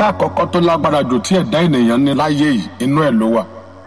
ọ̀tá àkọ́kọ́ tó lágbára jù tí ẹ̀dá ènìyàn ní láyé yìí inú ẹ̀ ló wà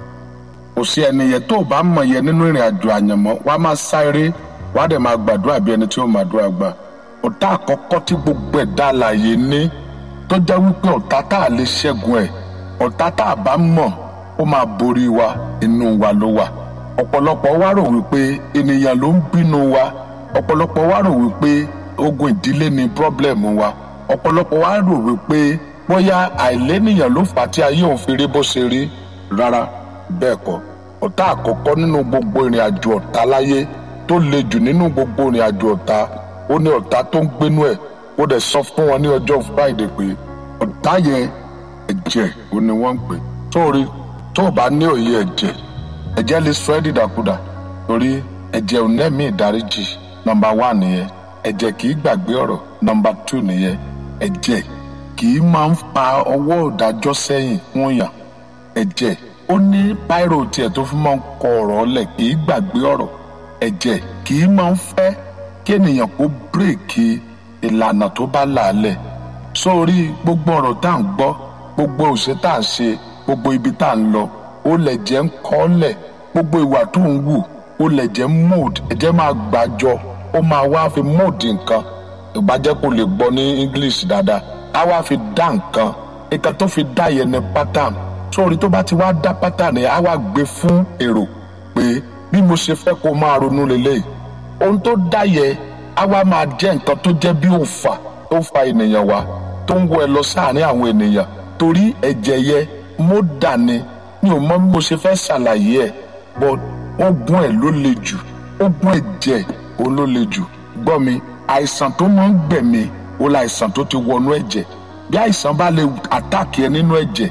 kò sí ẹnìyẹn tó o bá mọ̀ yẹn nínú ìrìn àjò àyànmọ́ wá máa sáré wá dẹ̀ máa gbàdúrà bí ẹni tí ó máa dúrà gbà ọ̀tá àkọ́kọ́ tí gbogbo ẹ̀dá alààyè ní tó jẹ́ wípé ọ̀tá tá a lè ṣẹ́gun ẹ̀ ọ̀tá tá a bá mọ̀ ó máa borí wa inú wa ló wà ọ̀pọ̀lọpọ̀ wá rò wípé ènìyàn ló ń bínú wa ọ̀pọ̀lọpọ̀ wá rò wípé ogun ìdílé ni pírọ́blẹ̀mù wa ọ̀pọ̀lọpọ̀ wá rò wípé bóyá àìlénìyàn ló fà á tí ayé òun fi rí bó ṣe rí rárá bẹ́ẹ̀ kọ́ ọ̀tá àkọ́kọ́ nínú gbogbo ìrìn àjò ọ̀tá láyé tó le jù nínú gbogbo ìrìn àjò ọ̀tá ó ní ọ̀tá tó ń gbénú ẹ̀ ó dẹ̀ sọ fún wọn ní ọjọ́ friday pé ọ̀tá yẹn ẹ̀jẹ̀ ó ní wọ́n ń pè sórí tó o bá ní òye ẹ̀jẹ̀ ẹ̀jẹ̀ lè sọ ẹ́ dìdàkudà torí ẹ̀jẹ̀ ò nẹ́mí ìdáríjì nọmba wá nìyẹn ẹ̀jẹ̀ kì í gbàgbé ọ̀rọ̀ nọmba tù nìyẹn ẹ̀jẹ̀ kì í máa ń fa ọwọ́ ìdájọ́ sẹ́yìn fún yàn ẹ̀jẹ̀ ó ní báírò tiẹ̀ tó fi máa ń kọ ọ̀rọ̀ ọ̀lẹ̀ kì í gbàgbé ọ̀rọ̀ ẹ̀jẹ̀ kì í máa ń fẹ́ kí ènìyàn kó bírèkì ìlànà tó bá là á lẹ̀ sórí gbogbo ọ̀rọ̀ tá à ń gbọ́ gbogbo òṣè tá à ń ṣe gbogbo ibi tá à ń lọ ó lẹ̀ jẹ́ ń kọ́ lẹ̀ gbogbo ìwà tó ń wù ó lẹ̀ jẹ́ mold ẹ̀jẹ̀ máa gbàjọ ó máa wá fi mold nǹkan ìbàjẹ́ kò lè gbọ́ ní English dáadáa á wá fi dá nǹkan nǹkan tó fi dá yẹn ní pattern sórí tó bá ti wá dá pattern yẹn á wá gbé fún èrò pé bí mo ṣe fẹ́ kó máa ronú lélẹ́yìí ohun tó dá yẹn á wá máa jẹ́ nǹkan tó jẹ́ bí òǹfà tó fa ènìyàn wá tó ń wọ ẹ lọ sáàárín àwọn ènìyàn torí ẹ̀jẹ̀ yẹn mo dà ní mi ò mọ bí mo ṣe fẹ́ ṣàlàyé ẹ̀ but ogun ẹ̀ ló le jù ogun ẹ̀jẹ̀ òun ló le jù gbọ́ mi àìsàn tó máa ń gbẹ̀mí ó la àìsàn tó ti wọnú ẹ̀jẹ̀ bí àìsàn bá lè àtàkì ẹ nínú ẹ̀jẹ̀